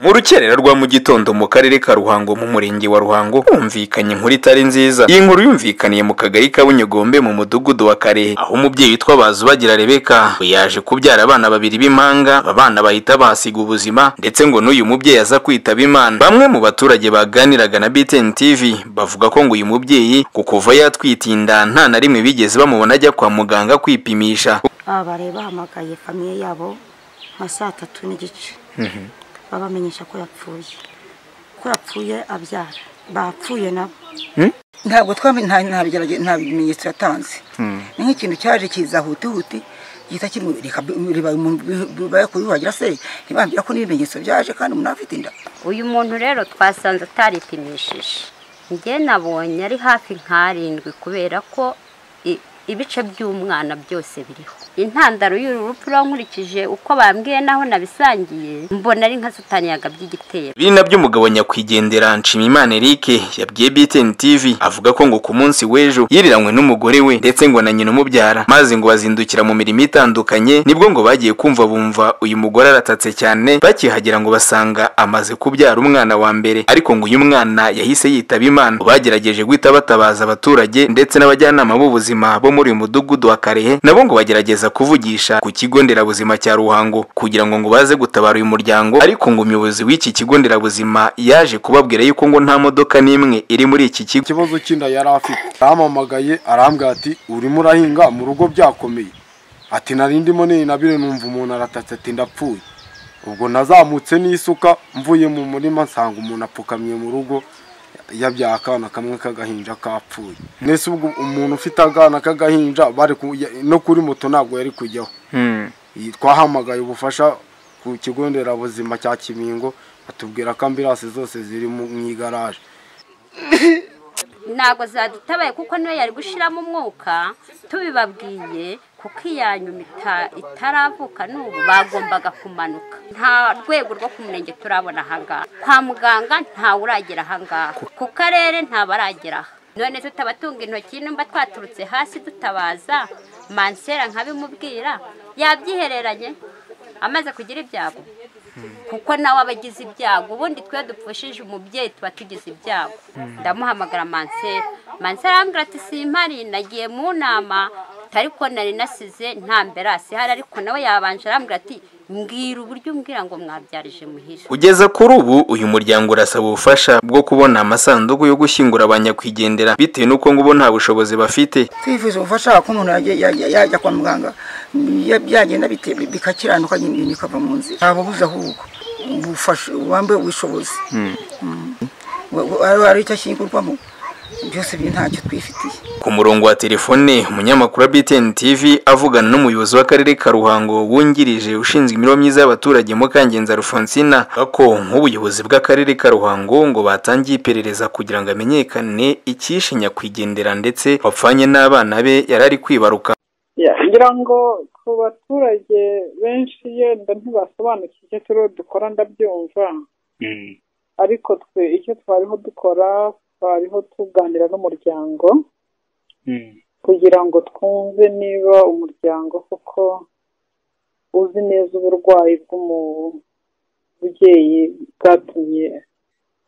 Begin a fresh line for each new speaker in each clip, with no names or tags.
Mu rukerera rwa mu gitondo mu karere ka Ruhango mu murenge wa Ruhango humvikanye inkuru itari nziza. Iyi nkuru yumvikaniye mu kagari ka Bunyogombe mu mudugudu wa Karehe aho umubyeyi witwa Bazubagira Rebeka we yaje kubyara abana babiri b'impanga aba bana bahita bahasiga ubuzima ndetse ngo n'uyu mubyeyi aza kwitaba Imana. Bamwe mu baturage baganiraga na BTN TV bavuga ko ngo uyu mubyeyi ku kuva yatwitiye inda nta na rimwe bigeze bamubona ajya kwa muganga kwipimisha.
aba rero bahamagaye famiye yabo nka saa tatu n'igice babamenyesha ko yapfuye ko yapfuye abyara bapfuye nabo
ntabwo twamenye nta nta bigerage- nta bimenyetso yatanze ni nk'ikintu cyaje kiza huti huti gihita kimwereka bayakuri wagira se ntibambwira ko n'ibimenyetso byaje kandi umuntu afite inda
uyu muntu rero twasanze ataripimishije njye nabonye ari hafi nk'arindwi kubera ko i- ibice by'umwana byose biriho intandaro y'uru rupfu rero nkurikije uko bambwiye naho nabisangiye mbona ari nka satani yagabye igitero
Ibi ni nabyo umugabo nyakwigendera Nshimiyimana Eric yabwiye BTN TV avuga ko ngo ku munsi w'ejo yiriranywe n'umugore we ndetse ngo na nyina umubyara maze ngo bazindukira mu mirimo itandukanye nibwo ngo bagiye kumva bumva uyu mugore aratatse cyane bakihagera ngo basanga amaze kubyara umwana wa mbere ariko ngo uyu mwana yahise yitaba Imana bagerageje guhita batabaza abaturage ndetse n'abajyanama b'ubuzima bo muri uyu mudugudu wa Karehe nabo ngo bagerageza kuvugisha ku kigo nderabuzima cya Ruhango kugira ngo ngo baze gutabara uyu muryango ariko ngo umuyobozi w'iki kigo nderabuzima yaje kubabwira yuko ngo nta modoka n'imwe iri muri iki kigo
ikibazo cy'inda yari afite arampamagaye arambwira ati urimo urahinga mu rugo byakomeye ati nari ndimo ninabire numva umuntu aratatse ati ndapfuye ubwo nazamutse n'isuka mvuye mu murima nsanga umuntu apfukamye mu rugo yabyaye akana kamwe k'agahinja kapfuye nese ubwo umuntu ufite akana k'agahinja bari ku- ya- no kuri moto ntabwo yari kujyaho Iyi- twahamagaye ubufasha ku kigo nderabuzima cya kimingo batubwira ko ambirasi zose ziri mu mu igaraje
ntabwo zadutabaye kuko niyo yari gushiramo umwuka tubibabwiye kuko iyanyu ita- itaravuka n'ubu bagombaga kumanuka nta rwego rwo ku murenge turabona ahangaha kwa muganga ntawe uragera ahangaha ku karere ntabarageraho none tutabatunga intoki nimba twaturutse hasi dutabaza mansera nkabimubwira yabyihereranye amaze kugira ibyago kuko nawe aba agize ibyago ubundi twe dupfushije umubyeyi tuba tugize ibyago ndamuhamagara mansera mansera arambwira ati simpari nagiye mu nama ariko nari nasize nta mberasi hari ariko nawe yabanje arambwira ati mbwira uburyo umbwira ngo mwabyarije muhira
Kugeza kuri ubu uyu muryango urasaba ubufasha bwo kubona amasanduku yo gushyingura abanyakwigendera bitewe n'uko ngo bo nta bushobozi bafite
twifuza ubufasha ko umuntu yajya- yajya yajya kwa muganga ya- byagenda bite- bikakiranuka nyine bikava mu nzira ntababuze ahubwo ubufasha wambe ubushobozi ari icyo ashyingurwamo byose biri ntacyo twifitiye
Ku murongo wa telefone umunyamakuru wa BTN TV avugana n'umuyobozi w'akarere ka Ruhango wungirije ushinzwe imibereho myiza y'abaturage Mukangenza Alphonsina avuga ko nk'ubuyobozi bw'akarere ka Ruhango ngo batangiye iperereza kugira ngo amenyekane icyishe nyakwigendera ndetse wapfanye n'abana be yari ari kwibaruka
Ya, ngira ngo ku baturage benshi yenda ntibasobanukiwe icyo turiho dukora ndabyumva ariko twe icyo twariho dukora twariho tuganira n'umuryango kugira ngo twumve niba umuryango koko uzi neza uburwayi bw'umubyeyi bwatumye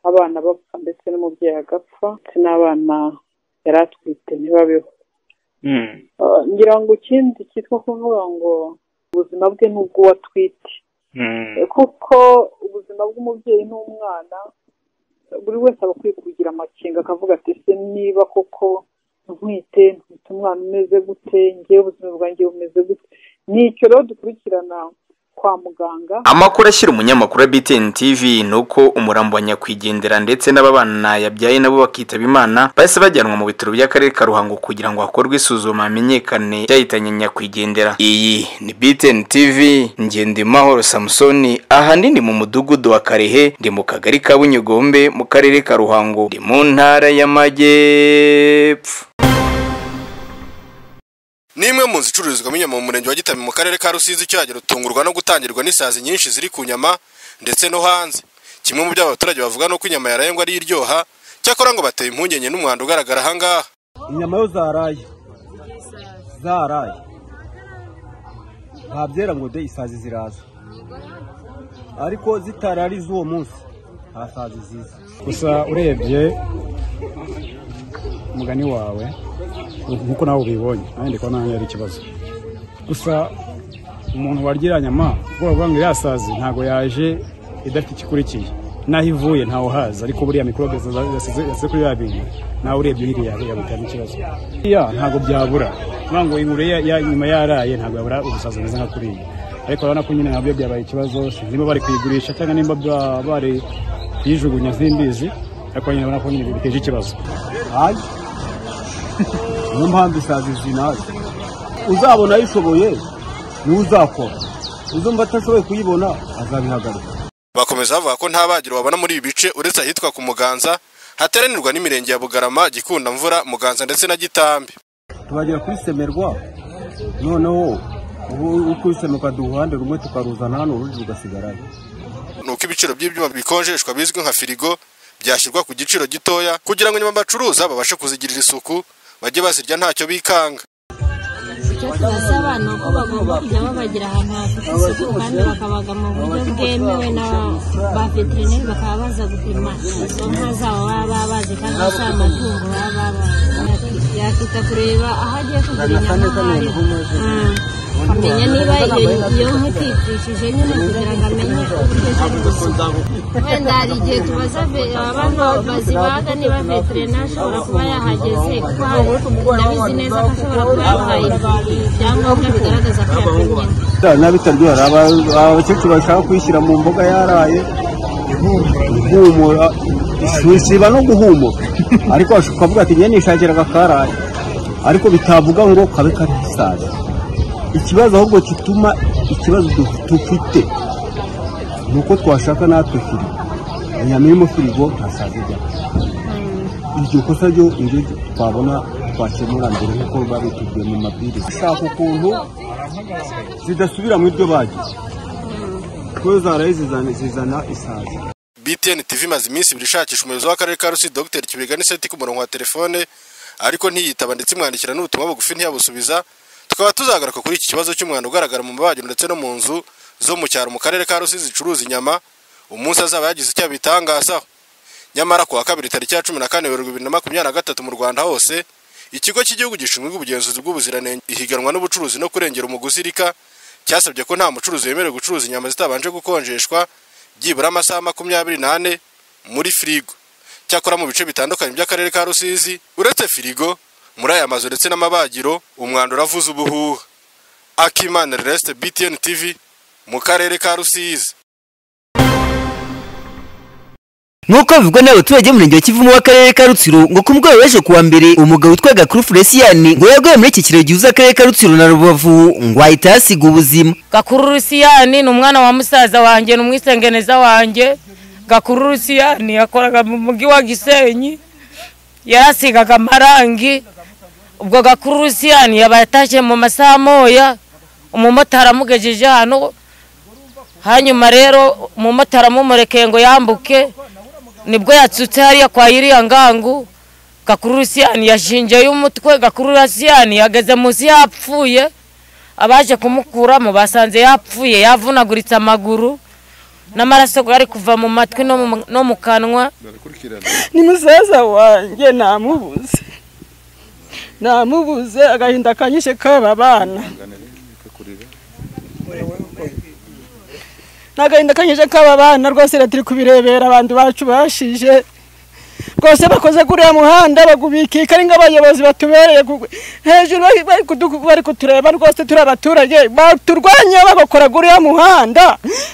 abana bapfa ndetse n'umubyeyi agapfa ndetse n'abana yari atwite ntibabeho Ah, ngira ngo ikindi cyitwa kuvuga ngo ubuzima bwe ni ubw'uwatwite kuko ubuzima bw'umubyeyi n'umwana buri wese aba akwiye kugira amakenga akavuga ati se niba koko ntwite ntwite umwana umeze gute ngewe ubuzima bwanjye bumeze gute ni icyo rero dukurikirana kwa muganga
Amakuru ashyira umunyamakuru wa BTN TV ni uko umurambo wa nyakwigendera ndetse n'ababana yabyaye nabo bakitaba Imana bahise bajyanwa mu bitaro by'akarere ka Ruhango kugira ngo hakorwe isuzuma hamenyekane icyahitanye nyakwigendera. Iyi ni BTN TV Ngendimahoro Samusoni ahanini mu mudugudu wa Karehe ndi mu kagari ka Bunyogombe mu karere ka Ruhango ndi mu ntara y'Amajyepfo.
Nimwe mu nzu icururizwamo inyama mu murenge wa Gitami mu karere ka Rusizi cyagera rutungurwa no gutangirwa n'isazi nyinshi ziri ku nyama ndetse no hanze. Kimwe mu byo abaturage bavuga ni uko inyama yaraye ngo ari iryoha, cyakora ngo bateye impungenge n'umwanda ugaragara ahangaha.
inyama yo zaraye zaraye nta byera ngo de isazi ziraza ariko zitari ari z'uwo munsi hasaza iziza
gusa urebye umugani wawe nk'uko nawe ubibonye nanjye ndi kubona nanjye ari ikibazo gusa umuntu warya nyama ubwoba bwa ngo yasaze ntabwo yaje idafite ikikurikiye n'aho ivuye ntawe uhazi ariko buriya mikorobe zasize kuri ya bintu nawe urebye uyiriya yagutera ikibazo ya ntabwo byabura kuvuga ngo inkuru nyuma yaraye ntabwo yabura ubusazi bumeze nka kuriya ariko urabona ko nyine nabyo byabaye ikibazo niba bari kuyigurisha cyangwa nimba baba bari kuyijugunya simbizi ariko nyine urabona ko nyine biteje ikibazo
hayi niyo mpamvu isazi izi naze uzabona ayishoboye niwe uzakora uzumva atashoboye kuyibona azabihagarika
bakomeza bavuga ko nta bagiro babona muri ibi bice uretse ahitwa ku muganza hateranirwa n'imirenge ya bugarama gikundamvura muganza ndetse na gitambi
tubagera kuri semerwa noneho uko semerwa duha uruhande rumwe tukaruzana hano urundi rugasigarayo
ni uko ibiciro by'ibyuma bikonjeshwa bizwi nka firigo byashyirwa ku giciro gitoya kugira ngo nyuma bacuruza babashe kuzigirira isuku bajye bazirya ntacyo bikanga
tubasaba abantu ko bagomba kujya babagira ahantu hafite isuku kandi bakabaga mu buryo bwemewe na ba veterineri bakaba baza gupima izo nka zabo baba babazi kandi za matungo baba babazi yakita kureba aho agiye kugura inyama ahari amenya niba iyo nka ititishije nyine kugira ngo amenye uburyo ziri gusuka wenda hari igihe tubaza ve- abantu bazibaga niba veterineri ashobora kuba yahageze kuko hari- ndabizi neza ko ashobora kuba yahaye ibyangombwa bigaragaza ko yapimye
n'abitaryohera abakecuru bashaka kuyishyira mu mboga yaraye ihumura isiba no guhumura ariko wash- ukavuga ati njye nishakira akakaraye ariko bitavuga ngo kabe karisaza ikibazo ahubwo gituma ikibazo du- dufite ni uko twashaka natwe firigo inyama iri mu firigo ntasaza ijya iryo kosa ryo niryo twabona twakemura mbere nk'uko biba bitubwiye mu mabwiriza ushaka ukuntu zidasubira mu iryo bagi kuko zaraye zizana zizana isazi
btn tv imaze iminsi ibiri ishakisha umuyobozi w'akarere ka rusizi dr kibega n'iseti ku murongo wa telefone ariko ntiyitaba ndetse imwandikira n'ubutumwa bugufi ntiyabusubiza tukaba tuzagaruka kuri iki kibazo cy'umwanda ugaragara mu mabagiro ndetse no mu nzu zo mu cyaro mu karere ka rusizi zicuruza inyama umunsi azaba yagize icyo abitangazaho nyamara kuwa kabiri tariki ya cumi na kane werurwe bibiri na makumyabiri na gatatu mu rwanda hose ikigo cy'igihugu gishinzwe ubugenzuzi bw'ubuziranenge ihiganwa n'ubucuruzi no kurengera umuguzi rika cyasabye ko nta mucuruzi wemerewe gucuruza inyama zitabanje gukonjeshwa byibura amasaha makumyabiri n'ane muri firigo cyakora mu bice bitandukanye by'akarere ka rusizi uretse firigo muri aya mazu ndetse n'amabagiro umwanda uravuza ubuhuha akimana resite btn tv mu karere ka rusizi
nk'uko bivugwa n'abaturage b'umurenge wa kivumu w'akarere ka rutsiro ngo ku mugoroba w'ejo kuwa mbere umugabo witwaga kuri furesiyani ngo yaguye muri iki kiraro gihuza akarere ka rutsiro na rubavu ngo ahita ahasiga ubuzima
gakuru rusiyani ni umwana wa musaza wanjye ni umwisengeneza wanjye gakuru rusiyani yakoraga mu mujyi wa gisenyi yarasigaga amarangi ubwo gakuru rusiyani yabaye atashye mu masaha moya umumotari amugejeje hano hanyuma rero umumotari amumurekeye ngo yambuke nibwo yatsutse hariya kwa iriya ngangu gakuru rusiyani yashingeyo umutwe gakuru rusiyani yageze munsi yapfuye abaje kumukuramo basanze yapfuye yavunaguritse amaguru n'amaraso ari kuva mu matwi no mu- no mu kanwa
ni musaza wanjye namubuze namubuze agahinda kanyishe k'aba bana ni agahinda kanyishe k'aba bana rwose rero turi kubirebera abantu bacu bashije rwose bakoze kuri uriya muhanda bagubikika ari nk'abayobozi batubereye ku- hejuru bari- bari kudu- bari kutureba rwose turi abaturage baturwanya bagakora kuri uriya muhanda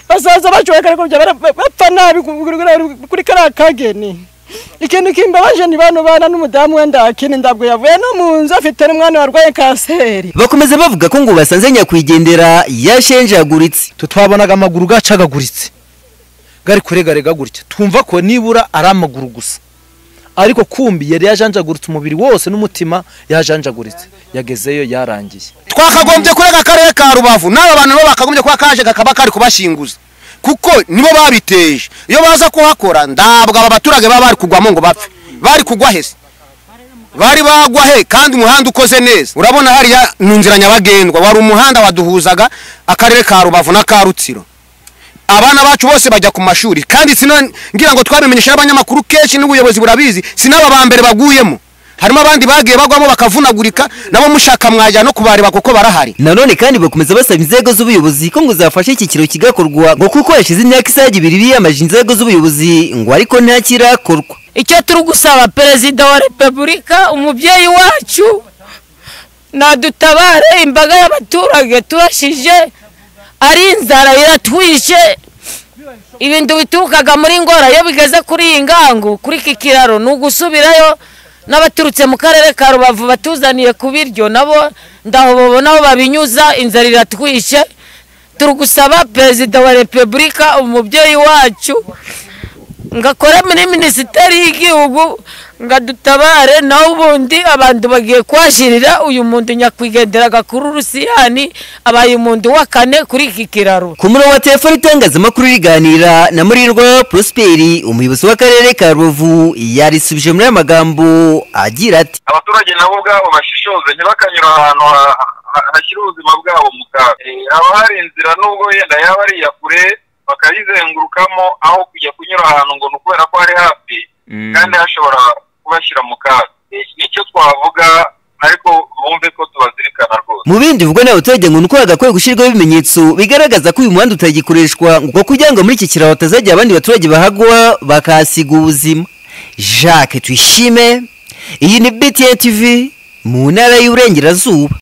basaza bacu bakarekubya bapfa nabi ku- kuri- kuri kariya kageni ikintu kimbabaje ni bano bana n'umudamu we ndakini ndabwo yavuye no mu nzu afite n'umwana warwaye kanseri
bakomeza bavuga ko ngo basanze nyakwigendera yashenjaguritse
tutwabonaga amaguru gacagaguritse gari kuregarega gutya twumva ko nibura ari amaguru gusa ariko kumbi yari yajanjaguritse umubiri wose n'umutima yajanjaguritse yagezeyo yarangiye
twakagombye kurega akarere ka rubavu n'aba bantu nabo bakagombye kuba kaje kakaba kari kubashinguza kuko nibo babiteje iyo baza kuhakora ndabwo aba baturage baba bari kugwamo ngo bapfe bari kugwa hese bari bagwa he kandi umuhanda ukoze neza urabona hariya ni inzira nyabagendwa wari umuhanda waduhuzaga akarere ka rubavu n'aka rutsiro abana bacu bose bajya ku mashuri kandi sina- ngira ngo twabimenyesha n'abanyamakuru kenshi n'ubuyobozi burabizi sinaba ba mbere baguyemo harimo abandi bagiye bagwamo bakavunagurika nabo mushaka mwajya no kubareba kuko barahari
nanone kandi bakomeza basaba inzego z'ubuyobozi ko ngo zafashe iki kiraro kigakorwa ngo kuko hashize imyaka isaga ibiri biyamaje inzego z'ubuyobozi ngo ariko ntakirakorwa
icyo turi gusaba perezida wa repubulika umubyeyi wacu nadutabare imbaga y'abaturage turashije ari inzara iratwishe ibintu biturukaga muri ngora iyo bigeze kuri iyi ngangu kuri iki kiraro ni ugusubirayo n'abaturutse mu karere ka rubavu batuzaniye ku biryo nabo ndaho babona aho babinyuza inzara iratwishe turi gusaba perezida wa repubulika umubyeyi wacu ngakora muri minisiteri y'igihugu ngadutabare nawe ubundi abantu bagiye kuhashyirira uyu muntu nyakwigendera agakuru rusiyani abaye umuntu wa kane kuri iki kiraro
ku murongo wa telefoni itangazamakuru riganira na murirwa prosperi umuyobozi w'akarere ka rubavu yarisubije muri aya magambo agira ati
abaturage nabo ubwabo bashishoze ntibakanyura ahantu ha- ha- hashyira ubuzima bwabo mu kaga Eh, haba hari inzira nubwo yenda yaba ari iya kure bakayizengurukamo aho kujya kunyura ahantu ngo ni ukubera ko hari hafi kandi hashobora kubashyira mu kaga Eh, nicyo twavuga ariko bumve ko tubazirikana rwose
mu bindi bivugwa n'abaturage ngo ni uko hagakwiye gushyirwaho ibimenyetso bigaragaza ko uyu muhanda utagikoreshwa ngo kugira ngo muri iki kiraro hatazajya abandi baturage bahagwa bakahasiga ubuzima jacques tuyishime iyi ni btn tv mu ntara y'uburengerazuba